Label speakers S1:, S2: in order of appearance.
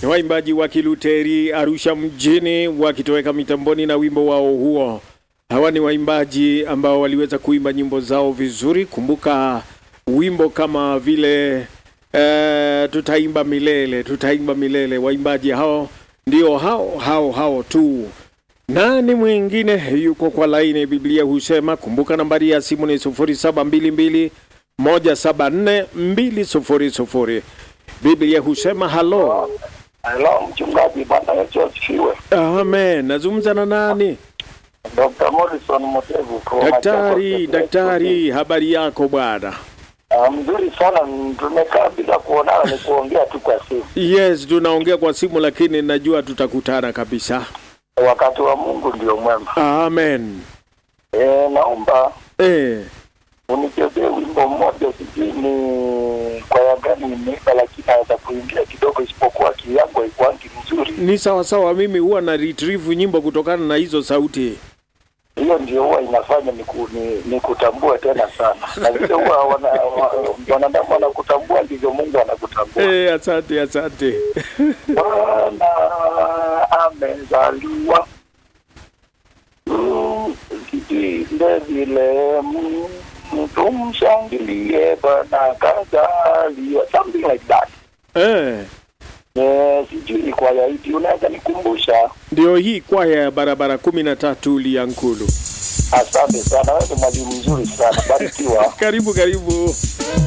S1: Ni waimbaji wa Kiluteri Arusha mjini wakitoweka mitamboni na wimbo wao huo. Hawa ni waimbaji ambao waliweza kuimba nyimbo zao vizuri. Kumbuka wimbo kama vile eh, tutaimba milele, tutaimba milele. Waimbaji hao ndio hao hao hao tu. Nani mwingine yuko kwa laini? Biblia husema, kumbuka nambari ya simu ni 0722 174 200. Biblia husema halo.
S2: Halo mchungaji, Bwana Yesu asifiwe.
S1: Amen. Nazungumza na nani?
S2: Dr. Morrison Motevu kwa
S1: Daktari,
S2: Machakos.
S1: daktari, habari yako bwana?
S2: Ah, mzuri sana, tumekaa bila kuonana, ni kuongea tu kwa simu.
S1: Yes, tunaongea kwa simu lakini najua tutakutana kabisa.
S2: Wakati wa Mungu ndio mwema.
S1: Amen.
S2: E, naomba
S1: Eh,
S2: unichezee wimbo mmoja, sijui ni kwaya gani imeimba, lakini naweza kuingia kidogo, isipokuwa akili yangu haikuangi mzuri.
S1: ni sawa sawa, mimi huwa na retrieve nyimbo kutokana na hizo sauti.
S2: Hiyo ndio huwa inafanya niku, ni, nikutambue tena sana, na vile huwa wana- wa- wanadamu wanakutambua ndivyo Mungu anakutambua.
S1: Eh, asante asante.
S2: Bwana amezaliwa, Mm, kitinde vile mm, tumshangilie, Bwana kazaliwa, something like that.
S1: Eh,
S2: Eh, sijui ni kwaya ipi, unaweza nikumbusha?
S1: ndio hii kwaya ya barabara kumi na tatu Liankulu.
S2: Asante sana, wewe ni mwalimu mzuri sana, barikiwa.
S1: Karibu karibu.